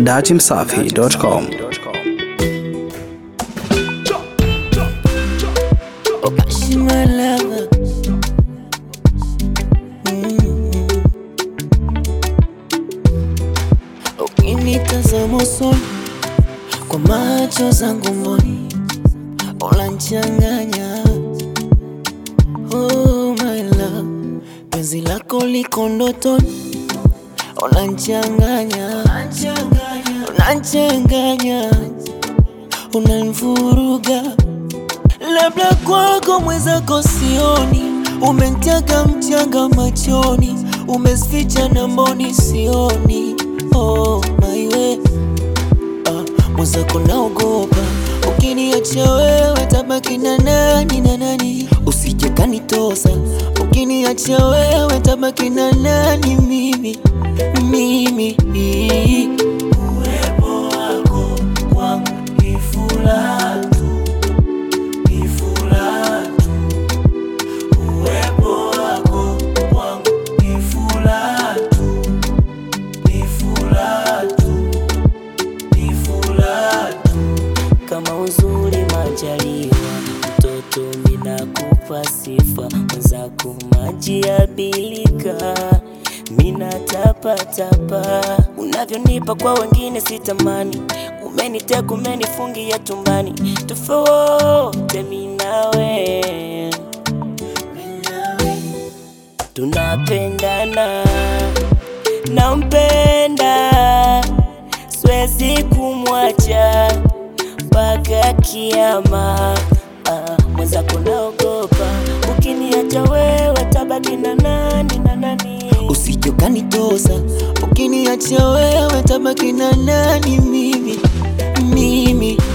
datimsafi.com. She my lover. Ukinitazama usoni kwa macho zangu mboni, unanichanganya oh my love, penzi lako liko ndotoni, unanichanganya, unanichanganya, unanivuruga labda kwako mwenzako sioni, umentega mchanga machoni, umeficha na mboni sioni. Oh my way, ah, mwenzako naogopa, ukiniacha wewe tabaki na nani na nani, usije kanitosa, ukiniacha wewe tabaki na nani mimi mimi uwepo wako kwangu ni furaha tu ni furaha tu. Uwepo wako kwangu ni furaha tu, ni furaha tu, ni furaha tu. Kama uzuri majaliwa, mtoto minakupa sifa, mwenzako maji ya bilika mina tapatapa, unavyonipa kwa wengine sitamani, umeniteka umenifungia tumbani, tofauti mimi nawe tunapendana, nampenda, siwezi kumwacha mpaka kiama. Ah, mwenzako naogopa, ukiniacha wewe tabaki na nani na nani, usije ukanitosa, ukiniacha wewe tabaki na nani mimi mimi